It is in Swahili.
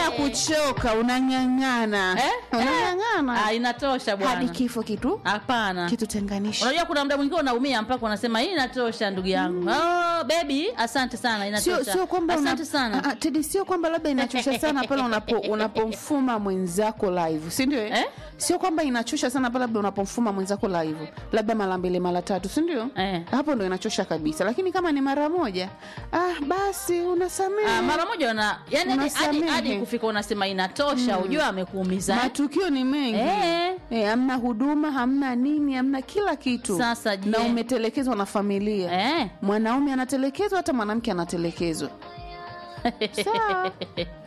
bila kuchoka unang'ang'ana Eh? unang'ang'ana Ah, inatosha hadi bwana kifo kitu hapana kitutenganisha unajua kuna muda mwingine unaumia mpaka unasema hii inatosha ndugu yangu oh, bebi asante sana sio inatosha sio kwamba una- asante sana Ah, ah, Teddy, sio kwamba labda inachosha sana pale unapo unapomfuma mwenzako live si ndio eh? Eh? sio kwamba inachosha sana pale labda unapomfuma mwenzako live labda mara mbili mara tatu si ndio Eh. hapo ndo inachosha kabisa lakini kama ni mara moja ah, basi unasamehe Ah, mara moja una yani hadi- hadi Unasamehe. hadi kufika unasema inatosha ujua amekuumiza eh? matukio ni mengi Eh. Eh, hamna huduma hamna nini hamna kila kitu Sasa je? na umetelekezwa na familia eh? mwanaume anatelekezwa hata mwanamke anatelekezwa sawa